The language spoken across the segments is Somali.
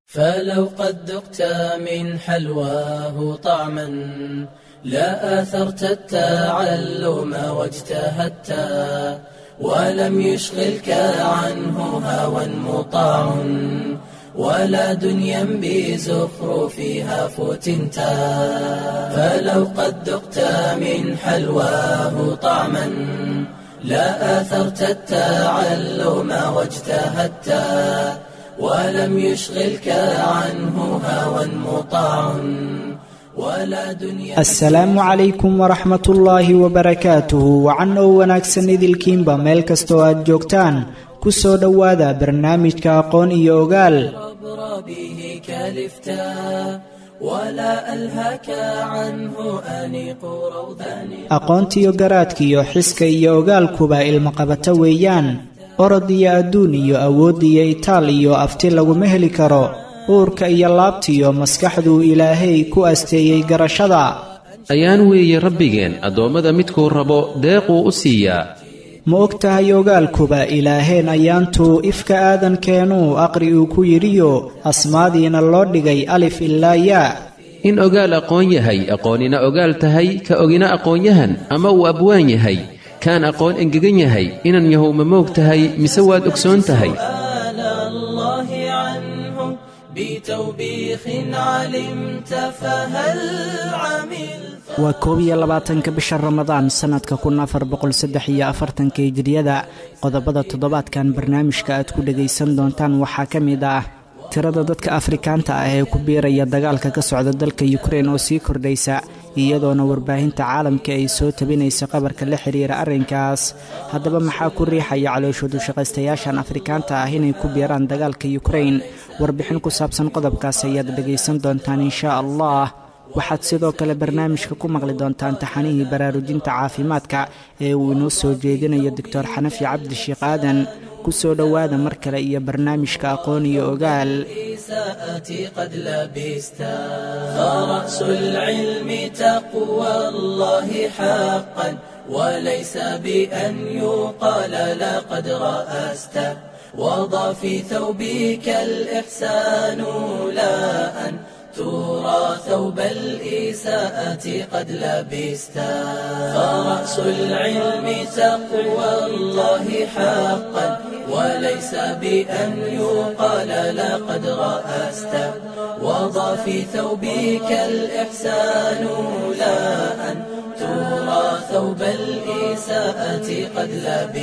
فلو قد ذقت من حلواه طعما لا آثرت التعلم واجتهدت ولم يشغلك عنه هوى مطاع ولا دنيا بزخرفها فتنت فلو قد ذقت من حلواه طعما لا آثرت التعلم واجتهدت ولم يشغلك عنه هوى مطاع ولا دنيا asalaamu calaykum waraxmat ullaahi wabarakaatuhu wacan oo wanaagsan idilkiinba meel kastoo aad joogtaan ku soo dhowaada barnaamijka aqoon iyo ogaal عبر به كلفتا ولا ألهك عنه أنيق روضان aqoontiyo garaadkiyo xiska iyo ogaalkuba ilmaqabato weeyaan orod iyo adduun iyo awood iyo itaal iyo afti laguma heli karo uurka iyo laabtiyo maskaxduu ilaahay ku asteeyey garashada ayaan weeye rabbigeen addoommada midkuu rabo deequu u siiyaa ma og tahay ogaalkuba ilaaheen ayaantuu ifka aadankeenuu aqri uu ku yidhiyo asmaadiina loo dhigay alif ilaa yaa in ogaal aqoon yahay aqoonina ogaal tahay ka ogina aqoonyahan ama uu abwaan yahay kaan aqoon engegan yahay inan yahow ma moog tahay mise waad ogsoon tahay سؤال الله عنه بتوبيخ علمت فهل عملت waa koob iyo labaatanka bisha ramadaan sannadka kun afar boqol saddex iyo afartanka hijriyada qodobada toddobaadkan barnaamijka aad ku dhagaysan doontaan waxaa ka mid ah tirada dadka afrikaanta ah ee ku biiraya dagaalka ka socda dalka yukrein oo sii kordhaysa iyadoona warbaahinta caalamka ay soo tabinayso qabarka la xiriira arrinkaas haddaba maxaa ku riixaya calooshoodu shaqaystayaashan afrikaanta ah inay ku biiraan dagaalka yukrein warbixin ku saabsan qodobkaas ayaad dhagaysan doontaan inshaa allah waxaad sidoo kale barnaamijka ku maqli doontaan taxanihii baraarujinta caafimaadka ee uu inoo soo jeedinayo doctor xanafi cabdi sheekh aadan ku soo dhowaada mar kale iyo barnaamijka aqoon iyo ogaal إساءتي قد لبستا فرأس العلم تقوى الله حقا وليس بأن يقال لقد رأست وضع في ثوبك الإحسان لا أن ترى ثوب الإساءة قد لبستا فرأس العلم تقوى الله حقا وليس بأن يقال لقد رأست وضع في ثوبك الإحسان لا أن ترى ثوب الإساءة قد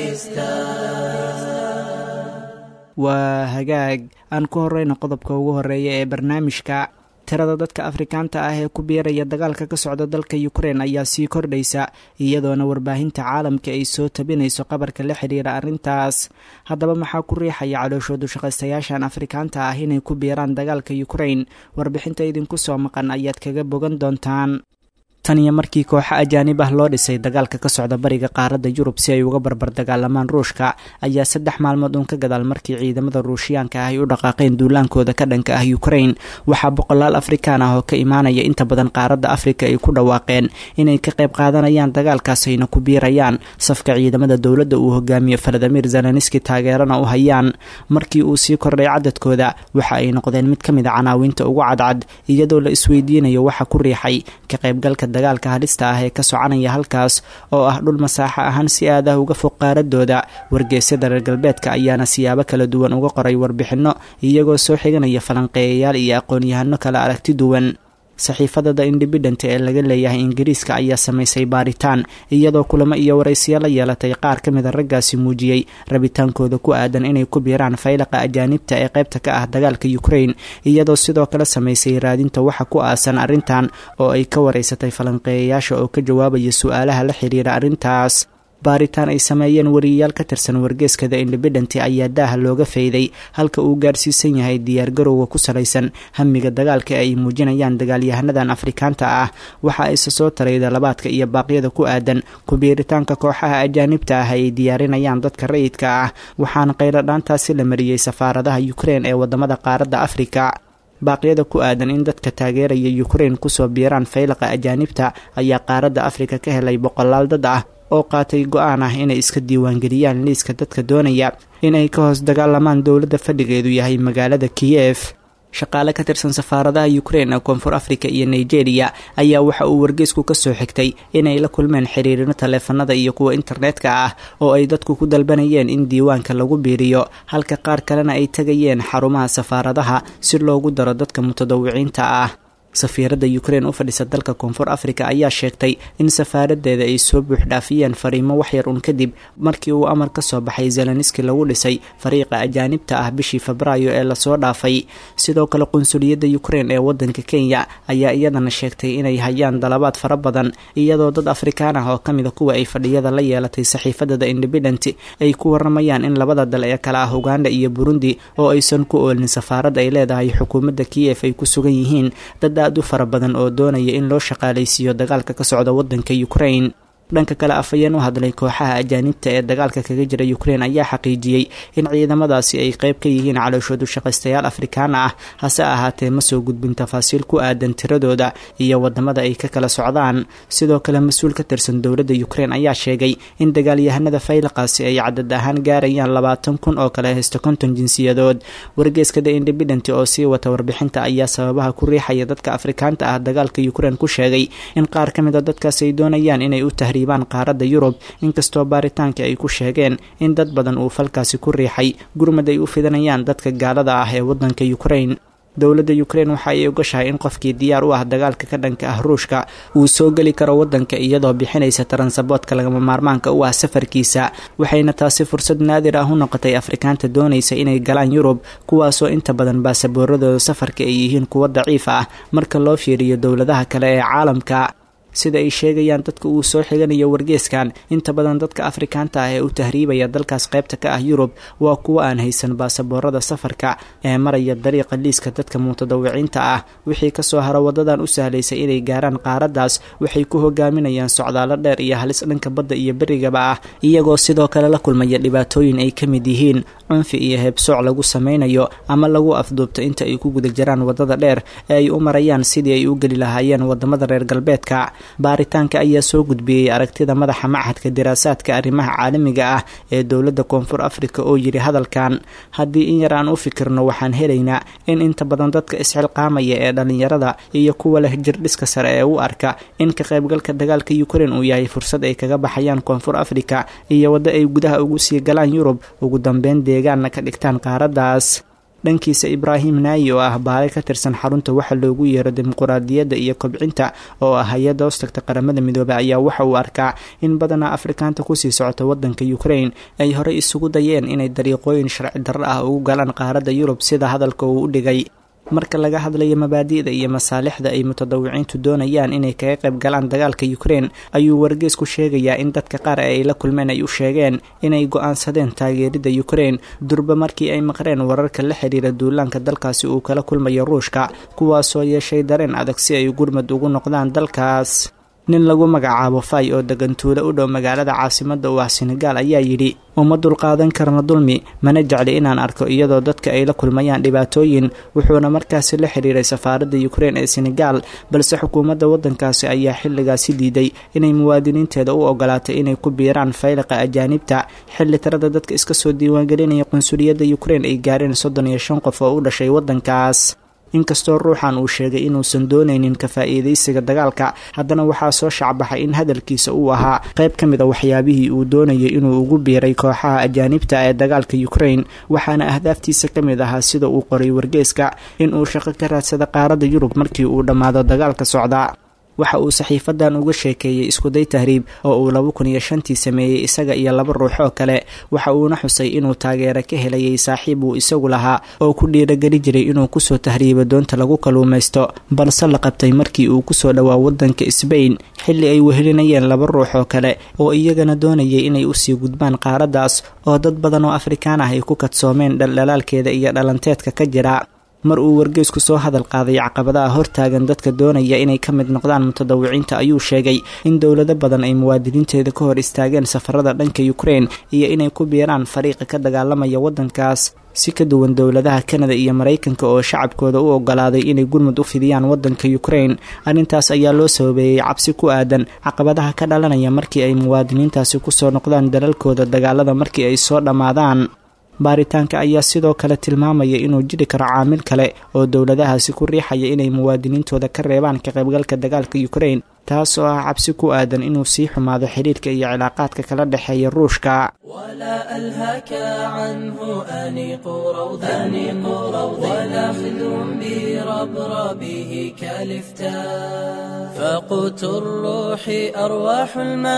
لبستا waa hagaag aan ku horeyno qodobka ugu horeeya ee barnaamijka tirada dadka afrikaanta ah ee ku biiraya dagaalka ka socda dalka yukrein ayaa sii kordhaysa iyadoona warbaahinta caalamka ay soo tabinayso qabarka la xiriira arrintaas haddaba maxaa ku riixaya calooshoodu shaqaystayaashan afrikaanta ah inay ku biiraan dagaalka yukrein warbixinta idinku soo maqan ayaad kaga bogan doontaan tan iyo markii kooxo ajaanib ah loo dhisay dagaalka ka socda bariga qaaradda yurub si ay uga barbar dagaalamaan ruushka ayaa saddex maalmood uun ka gadaal markii ciidamada ruushiyaanka ah ay u dhaqaaqeen duulaankooda ka dhanka ah yukrein waxaa boqolaal afrikaan ah oo ka imaanaya inta badan qaaradda afrika ay ku dhawaaqeen inay ka qayb qaadanayaan dagaalkaas ayna ku biirayaan safka ciidamada dowladda uu hogaamiyo faladimir zelenski taageerana u hayaan markii uu sii kordhay cadadkooda waxa ay noqdeen mid ka mid a canaawinta ugu cadcad iyadoo la isweydiinayo waxa ku riixay ka qaybgalka dagaalka halista ah ee ka soconaya halkaas oo ah dhul masaaxo ahaan si aad ah uga fog qaaradooda wargeysyada reer galbeedka ayaana siyaabo kala duwan uga qoray warbixinno iyagoo soo xiganaya falanqeeyayaal iyo aqoon-yahano kala aragti duwan saxiifada the independent ee laga leeyahay ingiriiska ayaa samaysay baaritaan iyadoo kulamo iyo waraysiyo la yeelatay qaar ka mida raggaasi muujiyey rabitaankooda ku aadan inay ku biiraan faylaqa ajaanibta ee qaybta ka ah dagaalka ukrain iyadoo sidoo kale samaysay raadinta waxa ku aasan arrintan oo ay ka waraysatay falanqeeyayaasha oo ka jawaabaya su-aalaha la xiriira arrintaas baaritaan ay sameeyeen wariyayaal ka tirsan wargeeska the independent ayaa daaha looga fayday halka uu gaarsiisan yahay diyaargarowga ku salaysan hamiga dagaalka ay muujinayaan dagaalyahanadan afrikaanta ah waxa isa soo taray dalabaadka iyo baaqyada ku aadan ku-biiritaanka kooxaha ajaanibta ah ay diyaarinayaan dadka rayidka ah waxaana qayladhaantaasi la mariyey safaaradaha ukrein ee wadamada qaaradda afrika baaqyada ku aadan in dadka taageeraya ukrein kusoo biiraan faylaqa ajaanibta ayaa qaaradda afrika ka helay boqolaal dad ah oo qaatay go-aan ah inay iska diiwaangeliyaan liiska dadka doonaya inay ka hoos dagaalamaan dowladda fadhigeedu yahay magaalada kiyef shaqaale ka tirsan safaaradaha ukrein ee koonfur africa iyo nigeria ayaa waxa uu wargeysku ka soo xigtay inay la kulmeen xiriirino taleefanada iyo kuwa internetka ah oo ay dadku ku dalbanayeen in diiwaanka lagu biiriyo halka qaar kalena ay tegayeen xarumaha safaaradaha si loogu daro dadka mutadawiciinta ah safiiradda ukrein u fadhisa dalka koonfur africa ayaa sheegtay in safaaradeeda ay soo buuxdhaafiyeen fariimo waxyar un kadib markii uu amar ka soo baxay zeleniski lagu dhisay fariiqa ajaanibta ah bishii febraayo ee lasoo dhaafay sidoo kale qunsuliyadda ukrein ee wadanka kenya ayaa iyadana sheegtay inay hayaan dalabaad fara badan iyadoo dad afrikaan ah oo kamida kuwa ay fadhiyada la yeelatay saxiifada the independent ay ku waramayaan in labada dal ee kale ah uganda iyo burundi oo aysan ku oolin safaarad ay leedahay xukuumadda kiyef ay ku sugan yihiin dad aad u fara badan oo doonaya in loo shaqaalaysiiyo dagaalka ka socda wadanka ukrain dhanka kale afhayeen u hadlay kooxaha ajaanibta ee dagaalka kaga jira ukrein ayaa xaqiijiyey in ciidamadaasi ay qayb ka yihiin calooshoodu shaqaystayaal afrikaan ah hase ahaatee ma soo gudbin tafaasiil ku aadan tiradooda iyo wadamada ay ka kala socdaan sidoo kale mas-uul ka tirsan dowladda ukrein ayaa sheegay in dagaalyahanada faylaqaasi ay cadad ahaan gaarayaan labaatan kun oo kale haysta konton jinsiyadood wargeeska the independent oo sii wata warbixinta ayaa sababaha ku riixaya dadka afrikaanta ah dagaalka ukrein ku sheegay in qaar ka mid a dadkaas ay doonayaan inay u tahriibaan qaaradda yurub inkastoo baaritaanka ay ku sheegeen in dad badan uu falkaasi ku riixay gurmad ay u fidanayaan dadka gaalada ah ee wadanka ukrein dowladda ukrein waxa ay ogashahay in qofkii diyaar u ah dagaalka ka dhanka ah ruushka uu soo geli karo wadanka iyadoo bixinaysa taransaboodka lagama maarmaanka u ah safarkiisa waxayna taasi fursad naadir ah u noqotay afrikaanta doonaysa inay galaan yurub kuwaasoo inta badan baasabooradooda safarka ay yihiin kuwo daciif ah marka loo fiiriyo dowladaha kale ee caalamka sida ay sheegayaan dadka uu soo xiganayo wargeeskan inta badan dadka afrikaanta ah ee u tahriibaya dalkaas qaybta ka ah yurub waa kuwo aan haysan baasaboorada safarka ee maraya dariiqa liiska dadka mutadawiciinta ah wixii kasoo haro wadadan u sahlaysa inay gaaraan qaaraddaas waxay ku hogaaminayaan socdaalo dheer iyo halis dhanka badda iyo berigaba ah iyagoo sidoo kale la kulmaya dhibaatooyin ay ka mid yihiin cunfi iyo heebsooc lagu sameynayo ama lagu afduubto inta ay ku guda jiraan wadada dheer ee ay u marayaan sidii ay u geli lahaayeen wadamada reer galbeedka baaritaanka ayaa soo gudbiyey aragtida madaxa machadka diraasaadka arrimaha caalamiga ah ee dowladda koonfur africa oo yidhi hadalkan haddii in yar aan u fikirno waxaan helaynaa in inta badan dadka isxilqaamaya ee dhallinyarada iyo kuwa leh jirdhiska sare ee u arka in ka qaybgalka dagaalka ukrein uu yahay fursad ay kaga baxayaan koonfur africa iyo waddo ay gudaha ugu sii galaan yurub ugu dambeyn deegaanna ka dhigtaan qaaraddaas dhankiisa ibraahim naayi oo ah baale ka tirsan xarunta waxa loogu yeero dimuquraadiyadda iyo kobcinta oo ah hay-adda hoostagta qaramada midoobey ayaa waxa uu arkaa in badanaa afrikaanta kusii socota wadanka ukrain ay horey isugu dayeen inay dariiqooyin sharci darro ah ugu galaan qaaradda yurub sida hadalka uu u dhigay marka laga hadlayo mabaadi'da iyo masaalixda ay mutadawiciintu doonayaan inay kaga qayb galaan dagaalka ukrein ayuu wargeesku sheegayaa in dadka qaar ee ay la kulmeen ay u sheegeen inay go-aansadeen taageeridda ukrein durba markii ay maqreen wararka la xiriira duulaanka dalkaasi uu kala kulmayo ruushka kuwaasoo yeeshay dareen adag si ay gurmad ugu noqdaan dalkaas nin lagu magacaabo fay oo degan tuulo u dhow magaalada caasimada u ah senegaal ayaa yidhi uma dulqaadan karna dulmi mana jecli inaan arko iyadoo dadka ay la kulmayaan dhibaatooyin wuxuuna markaasi la xiriiray safaaradda ukrein ee senegaal balse xukuumadda waddankaasi ayaa xilligaasi diiday inay muwaadiniinteeda u ogolaatay inay ku biiraan fayliqa ajaanibta xilli tirada dadka iska soo diiwaangelinaya qunsuliyadda ukrein ay gaareen soddon iyo shan qof oo u dhashay waddankaas inkastoo ruuxan uu sheegay inuusan doonaynin ka faa'iidaysiga dagaalka haddana waxaa soo shacbaxay in hadalkiisa uu ahaa qayb ka mid a waxyaabihii uu doonayay inuu ugu biiray kooxaha ajaanibta ee dagaalka ukrain waxaana ahdaaftiisa ka mid ahaa sida uu qoray wargeeska in uu shaqo ka raadsada qaaradda yurub markii uu dhammaado dagaalka socda waxa uu saxiifadan uga sheekeeyey iskuday tahriib oo uu laba kun iyo shantii sameeyey isaga iyo laba ruux oo kale waxa uuna xusay inuu taageero ka helayay saaxiib uu isagu lahaa oo ku dhiirageli jiray inuu kusoo tahriibo doonta lagu kaluumaysto balse la qabtay markii uu kusoo dhowaa wadanka sbain xilli ay wehelinayeen laba ruux oo kale oo iyagana doonayay inay usii gudbaan qaaraddaas oo dad badan oo afrikaan ah ay ku kadsoomeen dhaldhalaalkeeda iyo dhalanteedka ka jira mar uu wargeysku soo hadal qaaday caqabadaha hortaagan dadka doonaya inay ka mid noqdaan mutadawiciinta ayuu sheegay in dowlado badan ay muwaadiniinteeda ka hor istaageen safarada dhanka ukrein iyo inay ku biiraan fariiqa ka dagaalamaya waddankaas si ka duwan dowladaha kanada iyo maraykanka oo shacabkooda u ogolaaday inay gurmud u fidiyaan waddanka ukrein arrintaas ayaa loo sababeeyey cabsi ku aadan caqabadaha ka dhalanaya markii ay muwaadiniintaasi kusoo noqdaan dalalkooda dagaalada markii ay soo dhammaadaan baaritaanka ayaa sidoo kale tilmaamaya inuu jiri karo caamil kale oo dowladahaasi ku riixaya inay muwaadiniintooda ka reebaan ka qaybgalka dagaalka ukrain taas oo ah cabsi ku aadan inuu sii xumaado xidhiirka iyo cilaaqaadka kala dhexeeya ruushka ولا ألهك عنه أنيق روض أنيق روض ولا خذ بربربه كالفتاء فقوت الروح أرواح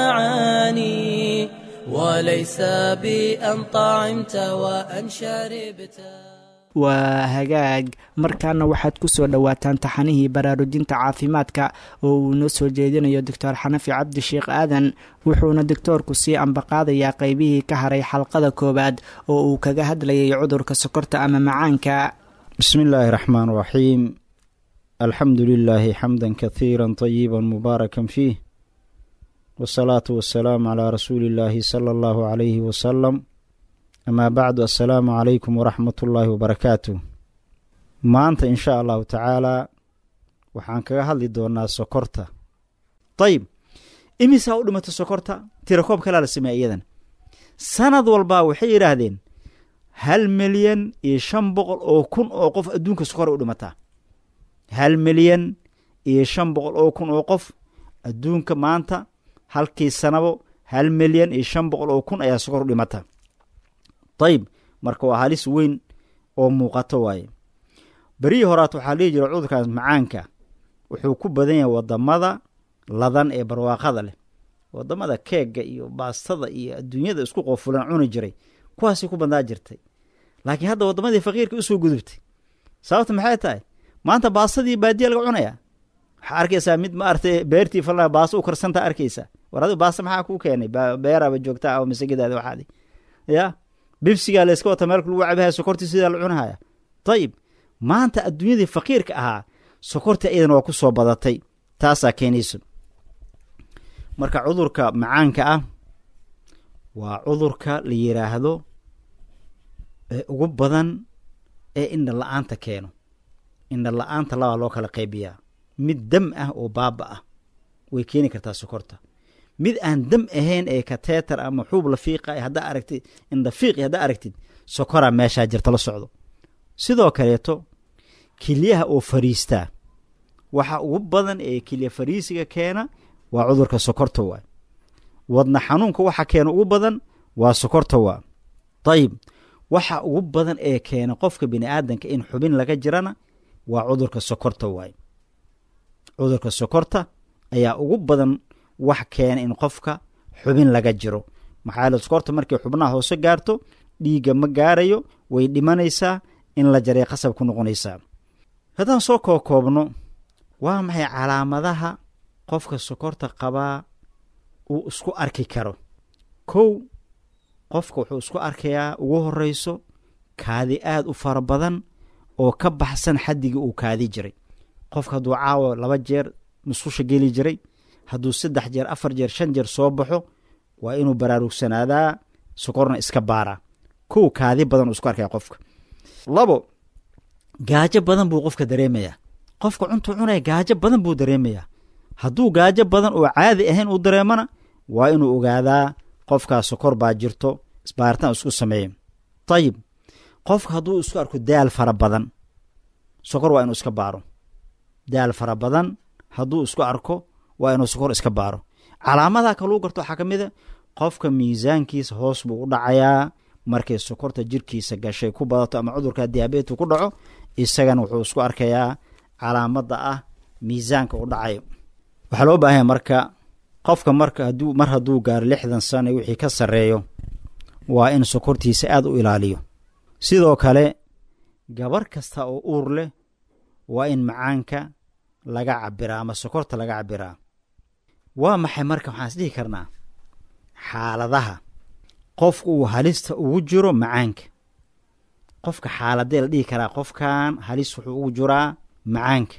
المعاني وليس بأن طعمت وأن شربت waa hagaag markaana waxaad ku soo dhowaataan taxanihii baraarujinta caafimaadka oo uu noo soo jeedinayo doctor xanafi cabdi sheekh aadan wuxuuna doctoorku sii ambaqaadayaa qeybihii ka haray xalqada koowaad oo uu kaga hadlayay cudurka sokorta ama macaanka bismi illaahi raxmaan raxiim alxamdu lilaahi xamda kahiira طayiba mubaarakan fiih wasalaatu wasalaamu calaa rasuuli illaahi sala allahu calayhi wasalam amaa bacdu assalaamu calaykum waraxmat ullaahi wabarakaatu maanta in shaa allahu tacaalaa waxaan kaga hadli doonaa sokorta dayib imisaa u dhimatay sokorta tirakoob kalaa la sameeya iyadan sanad walbaa waxay yidhaahdeen hal milyan iyo shan boqol oo kun oo qof adduunka sokora u dhimataa hal milyan iyo shan boqol oo kun oo qof adduunka maanta halkii sanabo hal milyan iyo shan boqol oo kun ayaa sokor u dhimata dayib marka waa halis weyn oo muuqato waaye berihii horaat waxaa dhihi jira cudurkaas macaanka wuxuu ku badan yahay wadamada ladan ee barwaaqada leh wadamada keegga iyo baastada iyo adduunyada isku qofulan cuni jiray kuwaasay ku badnaa jirtay laakiin hadda wadamadii faqiirka usoo gudubtay sababta maxay tahay maanta baastadii baadiya laga cunaya waxaa arkaysaa mid maarata beertii fal baasta u karsantaa arkaysaa war adigu baasta maxaa kuu keenay beeraaba joogtaa oo masagidaada waxaadi ya bibsigaa layska wata meelka lagu cabahaya sokortii sidaa la cunahaya dayib maanta adduunyadii faqiirka ahaa sokortii iyadan waa ku soo badatay taasaa keenayso marka cudurka macaanka ah waa cudurka la yidhaahdo ee ugu badan ee indha la-aanta keeno indha la-aanta labaa loo kala qaybiyaa mid dam ah oo baaba ah way keeni kartaa sokorta mid aan dam ahayn ee kateetar ama xuub la fiiqa haddaa aragtid indha fiiqi haddaa aragtid sokoraa meeshaa jirta la socdo sidoo kaleeto kilyaha oo fariistaa waxa ugu badan ee kilya fariisiga keena waa cudurka sokorta waa wadna xanuunka waxa keena ugu badan waa sokorta waa dayib waxa ugu badan ee keena qofka bini aadanka in xubin laga jirana waa cudurka sokorta waay cudurka sokorta ayaa ugu badan wax keena in qofka xubin laga jiro maxaa yaele sokorta markay xubnaha hoose gaarto dhiigga ma gaarayo way dhimanaysaa in la jaray qasab ku noqonaysaa haddaan soo kookoobno waa maxay calaamadaha qofka sokorta qabaa uu isku arki karo kow qofka wuxuu isku arkayaa ugu horreyso kaadi aad u fara badan oo ka baxsan xaddigii uu kaadi jiray qofka hadduu caawo laba jeer musqusha geli jiray hadduu saddex jeer afar jeer shan jeer soo baxo waa inuu baraarugsanadaa sokorna iska baaraa kow kaadi badan uu isku arkaya qofka labo gaajo badan buu qofka dareemayaa qofka cuntuu cunaya gaajo badan buu dareemayaa hadduu gaajo badan oo caadi ahayn uu dareemana waa inuu ogaadaa qofkaa sokor baa jirto isbaaritaan isku sameeya dayib qofka hadduu isku arko daal fara badan sokor waa inuu iska baaro daal fara badan hadduu isku arko waa inuu sokor iska baaro calaamadaha kaluu garto waxaa ka mid a qofka miisaankiisa hoos buu u dhacayaa markay sokorta jirkiisa gashay ku badato ama cudurka diabetu ku dhaco isagana wuxuu isku arkayaa calaamadda ah miisaanka u dhacayo waxaa loo baahanya marka qofka marka haduu mar hadduu gaaro lixdan sano wixii ka sarreeyo waa in sokortiisa aada u ilaaliyo sidoo kale gabar kasta oo uur leh waa in macaanka laga cabiraa ama sokorta laga cabiraa waa maxay marka waxaan is dhihi karnaa xaaladaha qofka uu halista ugu jiro macaanka qofka xaaladee la dhihi karaa qofkan halis wuxuu ugu jiraa macaanka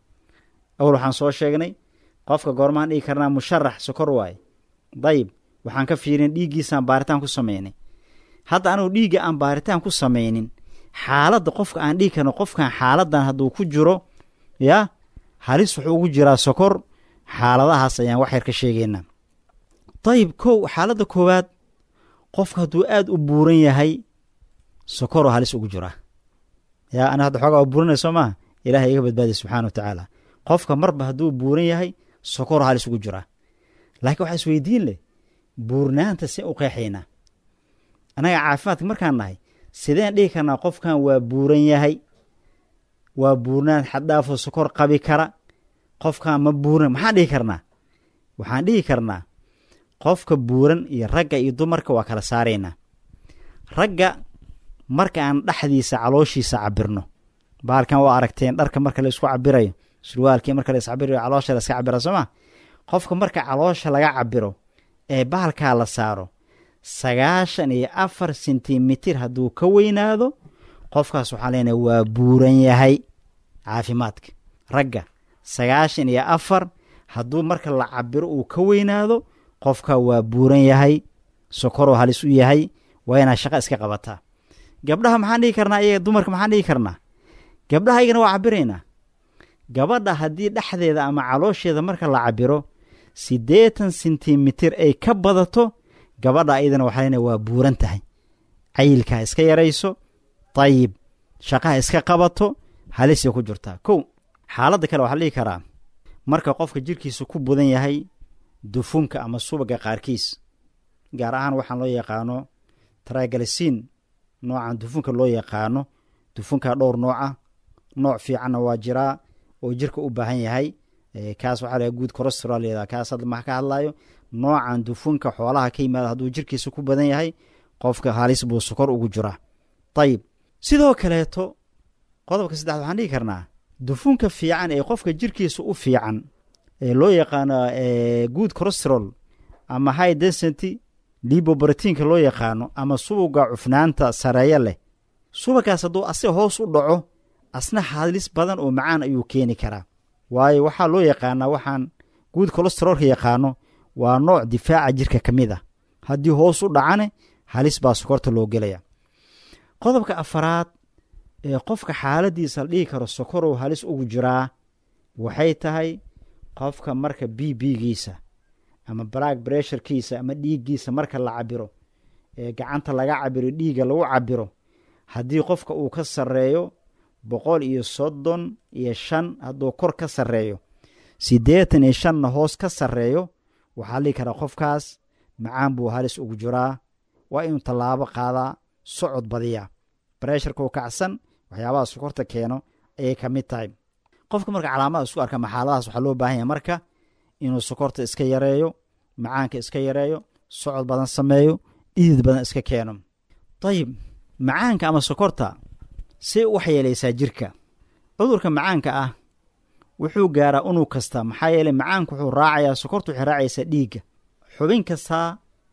awal waxaan soo sheegnay qofka goormaan dhihi karnaa musharax sokor waaye dayib waxaan ka fiirin dhiiggiisaan baaritaan ku samaynay hadda anugu dhiigga aan baaritaan ku samaynin xaaladda qofka aan dhihi karno qofkan xaaladan hadduu ku jiro yaa halis wuxuu ugu jiraa sokor xaaladahaas ayaan wax yar ka sheegaynaa dayib kow xaaladda koowaad qofka hadduu aada u buuran yahay sokoroo halis ugu jiraa yaa ana hadda xoogaa waa buuranay soo maaha ilahay iga badbaadiy subxana wa tacaala qofka marba hadduu buuran yahay sokoroo halis ugu jiraa laakiin waxaa isweydiin leh buurnaanta see u qeexaynaa annaga caafimaadka markaan nahay sideen dhihi karnaa qofkan waa buuran yahay waa buurnaan xaddhaafoo sokor qabi kara qofkan ma buuran maxaan dhihi karnaa waxaan dhihi karnaa qofka buuran iyo ragga iyo dumarka waa kala saaraynaa ragga marka aan dhexdiisa calooshiisa cabirno baalkan waa aragteen dharka marka la isku cabirayo surwaalkii marka la iscabirayo caloosha la iska cabira soo ma qofka marka caloosha laga cabiro ee baalkaa la saaro sagaashan iyo afar sentimitir hadduu ka weynaado qofkaas waxaa leenahay waa buuran yahay caafimaadka ragga sagaashan iyo afar hadduu marka la cabiro uu ka weynaado qofka waa buuran yahay sokoroo halis u yahay waa inaad shaqo iska qabataa gabdhaha maxaan dhihi karnaa iyaga dumarka maxaan dhihi karnaa gabdhaha iyagana waa cabiraynaa gabadha haddii dhexdeeda ama caloosheeda marka la cabiro siddeetan sentimitir ay ka badato gabadha iyadana waxaa leenahay waa buuran tahay cayilkaa iska yarayso dayib shaqaha iska qabato halisay ku jirtaa kow xaaladda kale waxaa la dhihi karaa marka qofka jirkiisa ku budan yahay dufunka ama subaga qaarkiis gaar ahaan waxaan loo yaqaano traigalisiin noocan dufunka loo yaqaano dufunka dhowr nooca nooc fiicanna waa jiraa oo jirka u baahan yahay kaas waxaa la guud corostrolda kaas hadda maxa ka hadlayo noocan dufunka xoolaha ka yimaada hadduu jirkiisa ku badan yahay qofka halis buu sokor ugu jiraa dayib sidoo kaleeto qodobka saddexaad waxaan dhihi karnaa dufunka fiican ee qofka jirkiisa u fiican ee loo yaqaano good corostrol ama high density libobratiinka loo yaqaano ama subuga cufnaanta sareeyo leh subagaas hadduu asiga hoos u dhaco asna halis badan oo macaan ayuu keeni karaa waayo waxaa loo yaqaanaa waxaan guud colostrolka yaqaano waa nooc difaaca jirka ka mid a haddii hoos u dhacane halis baa sokorta loo gelaya qodobka afaraad ee qofka xaaladiisa la dhihi karo sokorow halis ugu jiraa waxay tahay qofka marka b b-giisa ama black bressurekiisa ama dhiiggiisa marka la cabiro ee gacanta laga cabiro dhiigga lagu cabiro haddii qofka uu ka sarreeyo boqol iyo soddon iyo shan hadduu kor ka sarreeyo siddeetan iyo shanna hoos ka sarreeyo waxaa la dhihi karaa qofkaas macaan buu halis ugu jiraa waa inuu tallaabo qaadaa socod badiya bresharkuu kacsan waxyaabaha sokorta keeno ayay ka mid tahay qofka marka calaamada isku arka maxaaladahaas waxaa loo baahan yahay marka inuu sokorta iska yareeyo macaanka iska yareeyo socod badan sameeyo dhiidid badan iska keeno dayib macaanka ama sokorta say u waxyeelaysaa jirka cudurka macaanka ah wuxuu gaaraa unug kasta maxaa yeeley macaanku wuxuu raacayaa sokorta waxay raacaysaa dhiigga xubin kastaa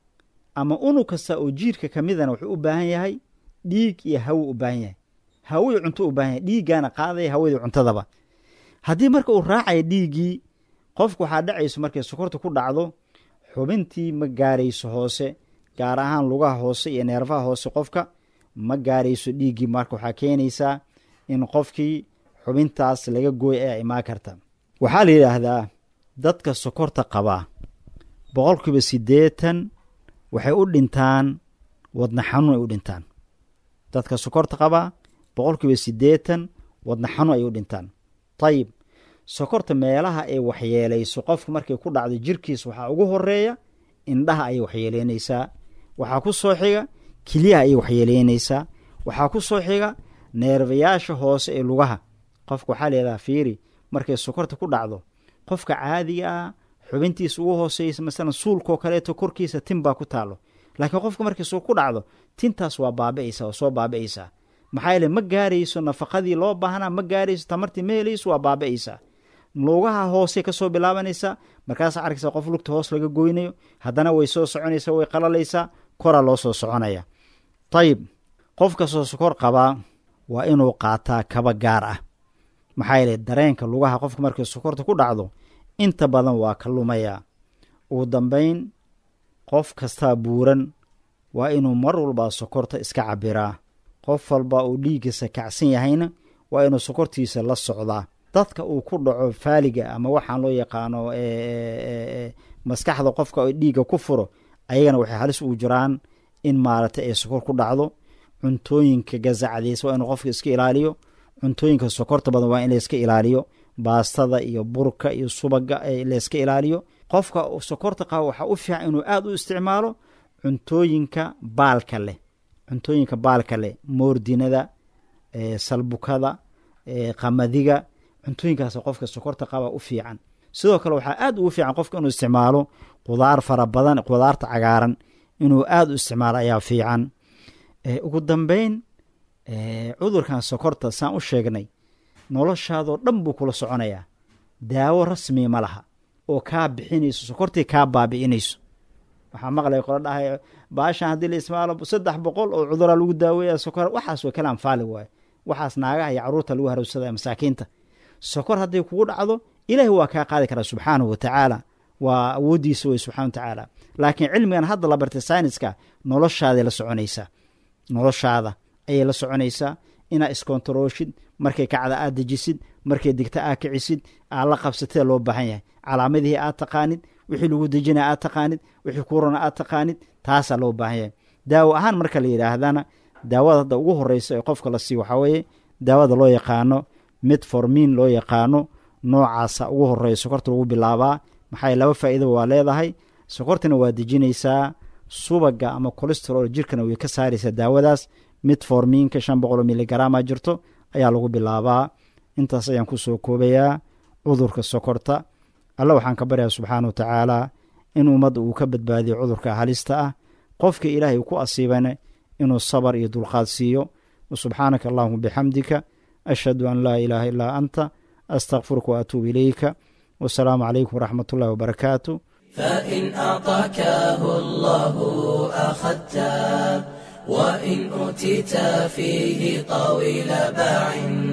ama unug kasta oo jiirka ka midana wuxuu u baahan yahay dhiig iyo hawo u baahan yahay hawii cunto u baahan yahay dhiiggaana qaadaya hawadii cuntadaba haddii marka uu raacaya dhiiggii qofku waxaa dhacayso markay sokorta ku dhacdo xubintii ma gaarayso hoose gaar ahaan lugaha hoose iyo neerfaha hoose qofka ma gaarayso dhiiggii marka waxaa keenaysaa in qofkii xubintaas laga gooy ee imaan karta waxaa la yidhaahdaa dadka sokorta qabaa boqolkiiba siddeetan waxay u dhintaan wadna xanuun ay u dhintaan dadka sokorta qabaa boqolkiiba siddeetan wadna xanuun ay u dhintaan dayib sokorta meelaha ay waxyeelayso qofka markay ku dhacdo jirkiisa waxaa ugu horeeya indhaha ayay waxyeeleynaysaa waxaa ku soo xiga keliyaha ayay waxyeeleynaysaa waxaa ku soo xiga neerbayaasha hoose ee lugaha qofka waxaa leedaha fiiri markay sokorta ku dhacdo qofka caadiga ah xubintiisa ugu hooseysa masalan suulkoo kaleeto korkiisa tin baa ku taalo laakiin qofka markay so ku dhacdo tintaas waa baabi'aysaa oo soo baabi'aysaa maxaa yeele ma gaarayso nafaqadii loo baahnaa ma gaarayso tamartii ma helayso waa baabi'aysaa lugaha hoose kasoo bilaabanaysaa markaasaa arkaysa qof lugta hoos laga goynayo haddana way soo soconaysaa way qalalaysaa koraa loo soo soconaya dayib qof kastoo sokor qabaa waa inuu qaataa kaba gaar ah maxaa yeele dareenka lugaha qofka markay sokorta ku dhacdo inta badan waa ka lumayaa ugu dambayn qof kastaa buuran waa inuu mar walbaa sokorta iska cabiraa qof walba uu dhiiggiisa kacsan yahayna waa inuu sokortiisa la socdaa dadka uu ku dhaco faaliga ama waxaan loo yaqaano maskaxda qofka dhiigga ku furo ayagana waxay halis ugu jiraan in maaragtay ay sokor ku dhacdo cuntooyinka gasacdiisa waa inuu qofka iska ilaaliyo cuntooyinka sokorta badan waa in layska ilaaliyo baastada iyo burka iyo subaga layska ilaaliyo qofka sokorta qaba waxaa u fiican inuu aada u isticmaalo cuntooyinka baalka leh cuntooyinka baalka leh moordinada salbukada qamadiga cuntooyinkaas qofka sokorta qaba u fiican sidoo kale waxaa aada ugu fiican qofka inuu isticmaalo qudaar fara badan qudaarta cagaaran inuu aada u isticmaalo ayaa fiican ugu dambeyn cudurkan sokorta saan u sheegnay noloshaadoo dhan buu kula soconayaa daawo rasmi ma laha oo kaa bixinayso sokortii kaa baabi'inayso waxaa maqlay qolo dhahay baashan haddii la ismaalo saddex boqol oo cuduraa lagu daaweeya sokor waxaas way kala anfaali waaye waxaas naagaha iyo caruurta lagu harowsadaya masaakiinta sokor hadday kugu dhacdo ilaahi waa kaa qaadi karaa subxaanahu wa tacaala waa awooddiisa wey subxana wa tacaala laakiin cilmigan hadda la bartay sayniska noloshaaday la soconaysaa noloshaada ayay la soconaysaa inaa iskontarooshid markay kacda aad dejisid markay digta aad kicisid aad la qabsatida loo baahan yahay calaamadihii aad taqaanid wixii lagu dejinaya aad taqaanid wixii kurana aad taqaanid taasaa loo baahan yahay daawo ahaan marka la yidhaahdana daawada hadda ugu horeysa ee qofka la siiyo waxaa weeye daawada loo yaqaano midformin loo yaqaano noocaasa ugu horeeya sokorta lagu bilaabaa maxaa laba faa'iidaba waa leedahay sokortana waa dejinaysaa subaga ama colesterol jirkana way ka saaraysaa daawadaas midforminka shan boqol miligaraama jirto ayaa lagu bilaabaa intaas ayaan kusoo koobayaa cudurka sokorta alla waxaan ka baryaa subxaana wa tacaala in ummadda uu ka badbaadiyo cudurka halista ah qofka ilaahay ku asiibana inuu sabar iyo dulqaad siiyo subxaanaka allahuma bixamdika ashhadu an laa ilaaha illaa anta astakfiruka waatuubu ilayka wasalaamu calaykum waraxmat ullahi wabarakaatu فإن أعطاكه الله أخذته وإن أوتيت فيه طويل باع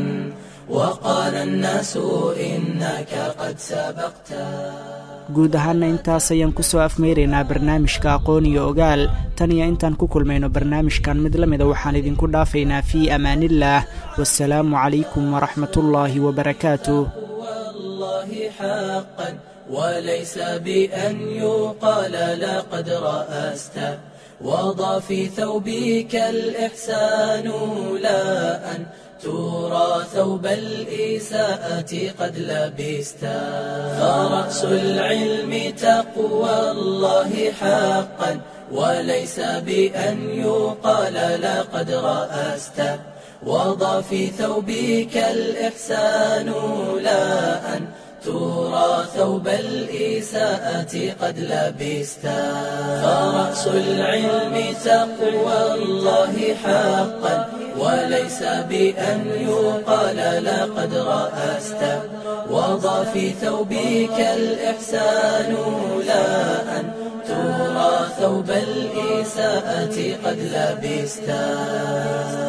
وقال الناس إنك قد سبقته guud ahaana intaas ayaan kusoo afmeyraynaa barnaamijka aqoon iyo ogaal tan iyo intaan ku kulmayno barnaamijkan mid la mida waxaan idinku dhaafaynaa fii amaaniillaah wasalaamu calaykum waraxmatullaahi wabarakaatuh والله حقا وليس بأن يقال لقد رأست وضع في ثوبك الإحسان لا أن ترى ثوب الإساءة قد لبست فرأس العلم تقوى الله حقا وليس بأن يقال لقد رأست وضع في ثوبك الإحسان لا أن ترى ثوب الإساءة قد لبست فرأس العلم تقوى الله حقا وليس بأن يقال لقد رأست وضع في ثوبك الإحسان لا أن ترى ثوب الإساءة قد لبست